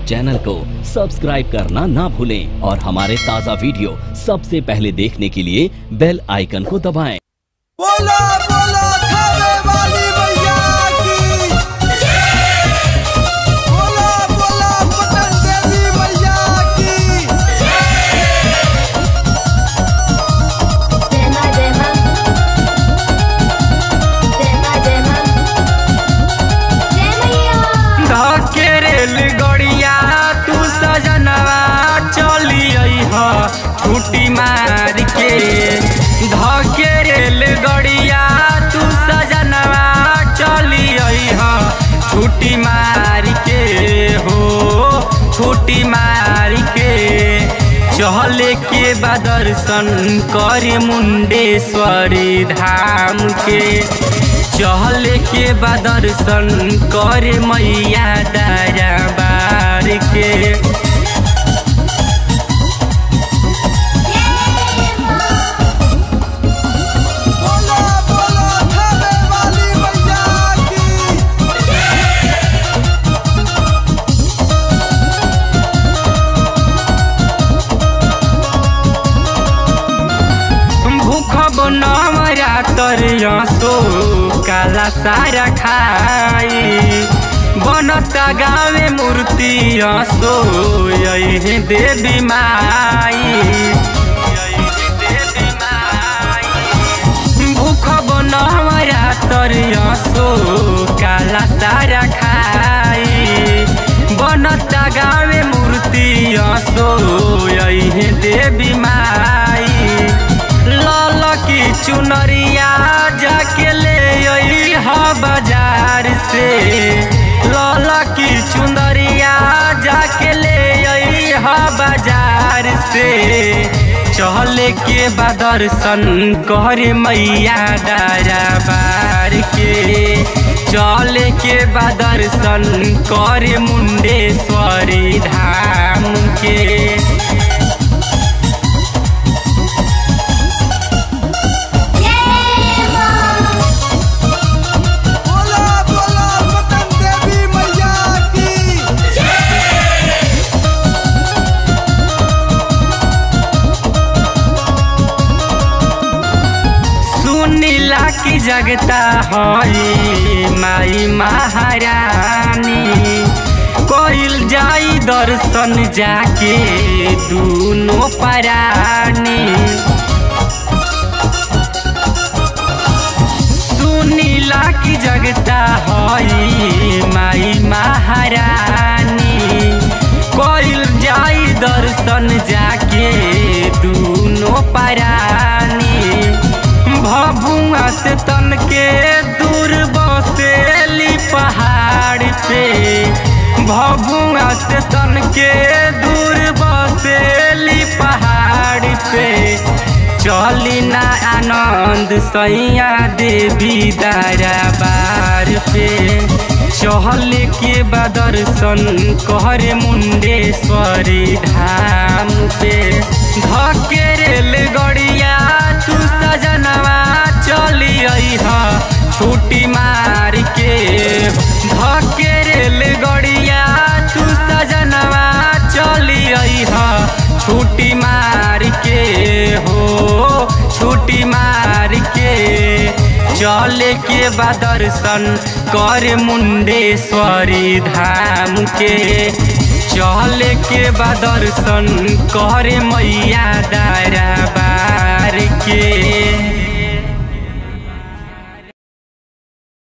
Channel को subscribe करना ना भूलें और हमारे ताज़ा वीडियो सबसे पहले देखने के लिए बेल आइकन को दबाएं। बोला बोला खावे वाली मैया की बोला बोला पटन देवी मैया की Dema dema Dema dema Demaya धके रेल गड़िया तू सजनवा चली ह छुट्टी मार के धके रेल गड़िया तू सजनवा चली ह छुट्टी मार के हो छुट्टी मार के चहले के बा दर्शन कर मुंडेश्वरी धाम के चहले के बा दर्शन कर मैया दरबार के बोला बोला खावे वाली मैया की भूख बनमरा तरियसो काला सारा खाई बनता गावे मूर्ति असो यही देवी माई यही देवी माई भूख बनमरा तरियसो काला सारा खाई बनता गावे मूर्ति असो यही देवी माई लाल की चुनरिया जाके ले आई हा बाजार से लाल की चुनरिया जाके ले आई हा बाजार से चहले के बा दर्शन कर मैया दरबार के चले के बा दर्शन कर मुंडेश्वरी धाम के बोला बोला पटन देवी मैया की सुनीला की जगता हई माई महारानी कोइल जाई दर्शन जाके दूनो परानी सुनीला की जगता हई माई महारानी कोइल जाई दर्शन जाके दूनो परानी भभुआ से तन के दूर बसेली पहाड़ पे भभुआ से तन के दूर बसेली पहाड़ पे चली ना आनंद सैया देवी दरबार पे चहल के बदर्शन कहर मुंडेश्वरी धाम पे धके रेल गड़िया तू सजनवा चली ह छुट्टी मार के धके रेल गड़िया तू सजनवा चली ह छुट्टी मार के हो छुट्टी मार के चले के बा दर्शन कर मुंडेश्वरी धाम के चले के बा दर्शन कर मैया दया